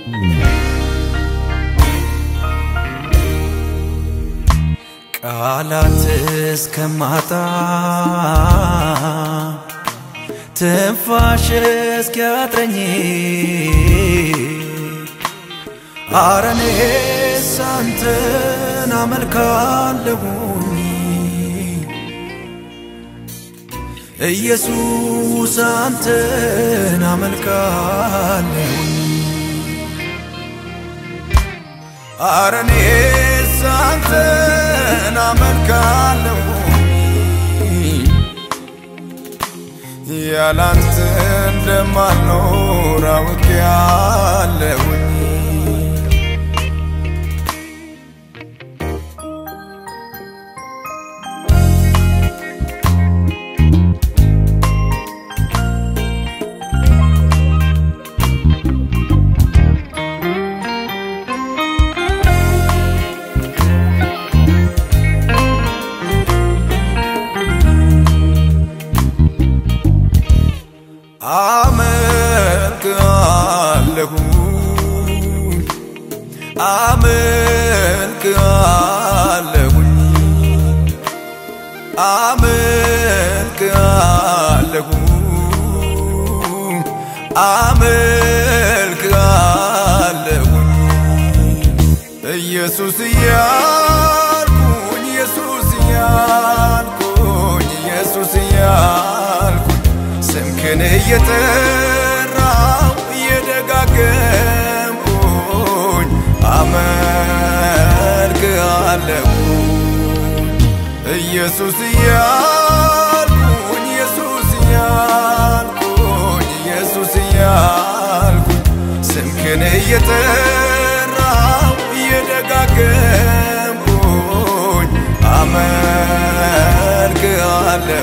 ቃላት እስከማጣ ትንፋሽ እስኪያጥረኝ አረኔስ አንተን አመልካለሁኝ ኢየሱስ አንተን አመልካለሁኝ አረኔስ አንተን አመልካለሁኝ ያላንተ እንደማልኖር አውቄያለሁኝ አመልክሃለሁ አመልክሃለሁ አመልክሃለሁ አመልክሃለሁ ኢየሱስ እያልኩኝ ኢየሱስ እያልኩኝ ኢየሱስ እያልኩኝ ስምክን እየጠራው እየደጋገምኩኝ አመልክሃለሁ ኢየሱስ እያልኩኝ ኢየሱስ እያልኩኝ ኢየሱስ እያልኩኝ ስምክን እየጠራው እየደጋገምኩኝ አመልክሃለሁ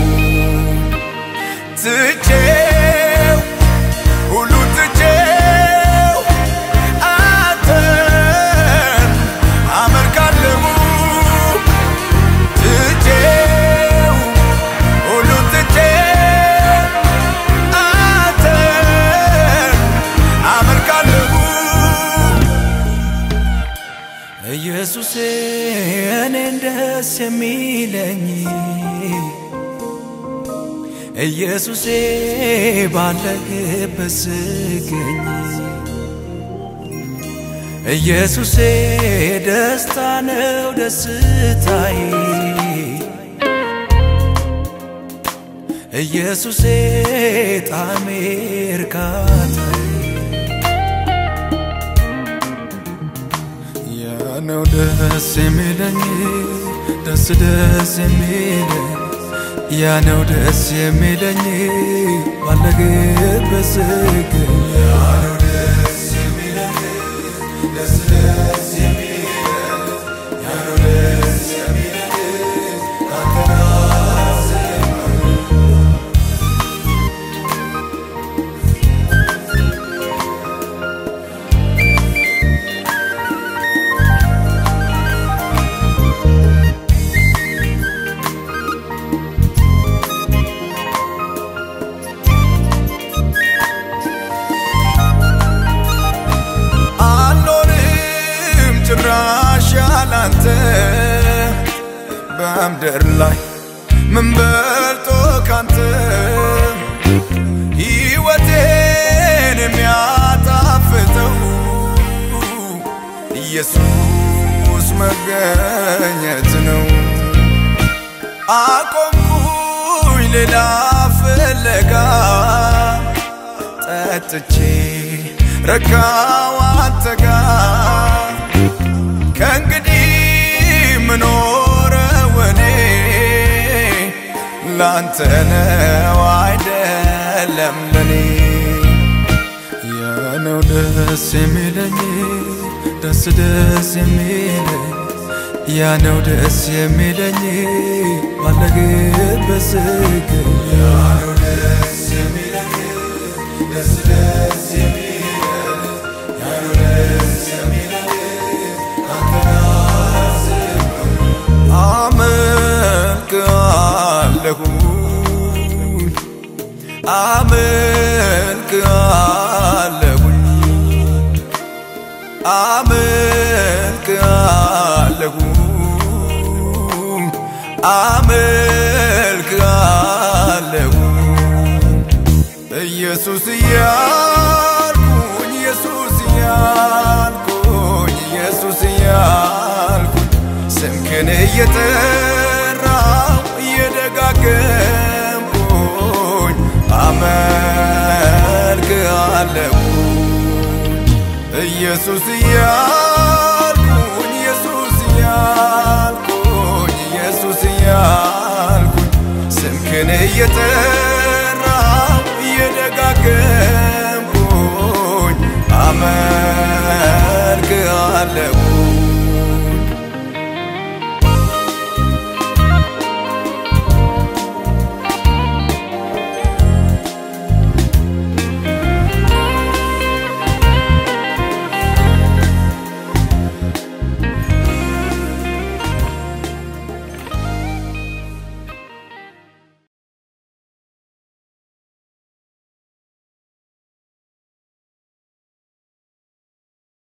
ትቼው ሁሉ ትቼው አንተን አመልካለሁ ትቼው ሁሉ ትቼው አንተን አመልካለሁ ኢየሱሴ እኔን ደስ የሚለኝ ኢየሱሴ ባለህበት ስገኝ ኢየሱሴ ደስታ ነው ደስታዬ ኢየሱሴ ጣዕሜ እርካታዬ ያ ነው ደስ የሚለኝ ደስ ደስ የሚለኝ ያ ነው ደስ የሚለኝ ባለህበት ስገኝ ያ ነው ደስ የሚለኝ ደስ ደስ የሚለኝ ያ ነው ደስ የሚለኝ ካንተ ጋር ስገኝ አልኖርም ጭራሽ ያላንተ በምድር ላይ ምን በልጦ ካንተ ሕይወቴን የሚያጣፍጠው ኢየሱስ መገኘት ነው። አቆምኩኝ ሌላ ፍለጋ ጠጥቼ ረካው አንተ ጋር ከእንግዲህ ምኖረው እኔ ላንተ ነው አይደለም ለኔ ያነው ደስ የሚለኝ ደስ ደስ የሚለኝ ያነው ደስ የሚለኝ ባለህበት ስገኝ ያነው ደስ የሚለኝ ደስ ደስ የሚለኝ ያነው ደስ የሚለኝ ካንተ ጋር ስገኝ አመልክሃለሁኝ አመልክሃለሁኝ አመልክሃለሁ አመልክሃለሁ ኢየሱስ እያልኩኝ ኢየሱስ እያልኩኝ ኢየሱስ እያልኩኝ ስምህን እየጠራው እየደጋገምኩኝ አመልክሃለሁ ኢየሱስ እያልኩኝ ኢየሱስ እያልኩኝ ኢየሱስ እያልኩኝ ስምህን እየጠራው እየደጋገምኩኝ አመልክሃለሁ